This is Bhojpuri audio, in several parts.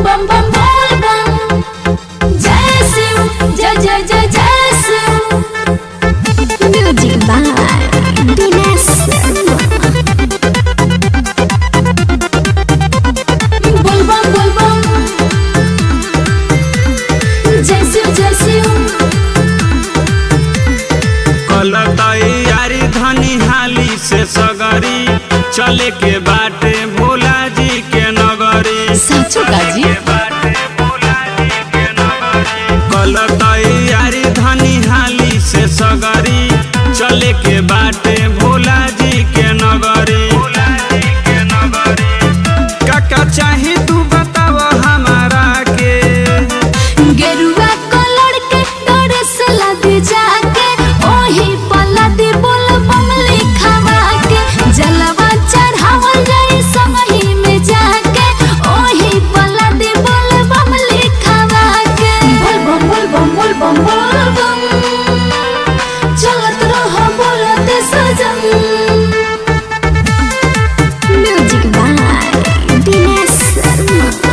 बम बम बोल बम जय शिव जय जय जय जय शिव Music by Dinesh बोल बम बोल बम जय शिव जय शिव कल तैयारी धनी हाली से सगरी चले के बाटे भोला जी के नगरी साचो काजी कल तैयारी धनी हाली से सगरी चले के बाटे भोला जी के नगरी काका चाही तू बताव हमारा के गेरुआ कलर के ड्रेस लद जाके ओही पला दे बोल बम लिखावा के जलवा चढ़ावल जाई समही में जाके ओही पला दे बोल बम लिखावा के बोल बम बोल बम बोल बम बोल बम चलत रहो बोलते सजन Music by Dinesh Sharma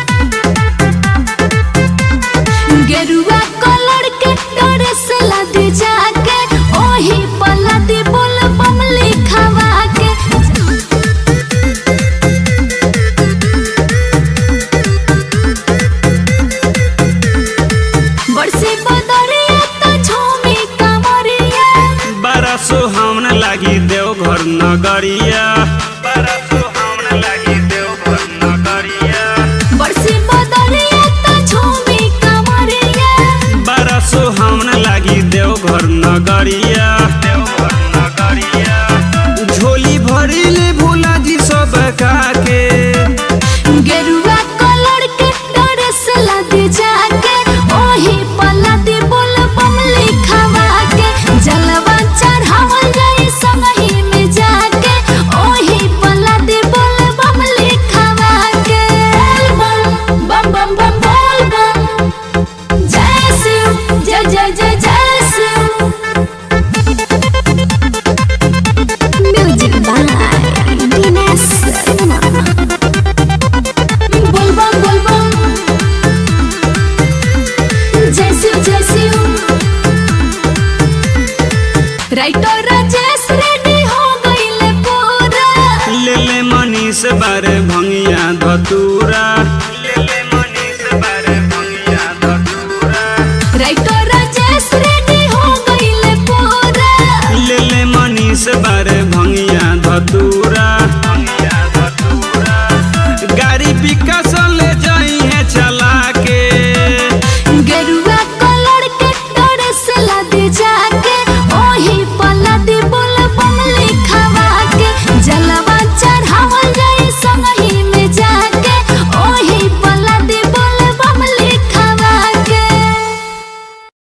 गेरुआ कलर के ड्रेस लद जाके ओही पला दे बोल बम लिखावा के बरसे बदरिया त झूमी कमरिया बड़ा सुहावन लागी देवघर नगरिया बड़ा सुहावन लागी देवघर नगरिया बरसे बदरिया त झूमी कमरिया बड़ा सुहावन लागी देवघर नगरिया देवघर नगरिया झोली भरिले भोला जी सब के गेरुआ कलर के ड्रेस लद जाके ओही पला दे बोल बम लिखावा के जलवा चढ़ावल जाई समही में जाके ओही पला दे बोल बम लिखावा के बोल बम बम बम बम बोल बम जय शिव जय जय जय जय Shiv Music by Dinesh Sharma बोल बम बोल बम जय शिव जय शिव राइटर राजेश रेडी हो गईले पूरा ले ले मनीष बारे भंगिया धतूरा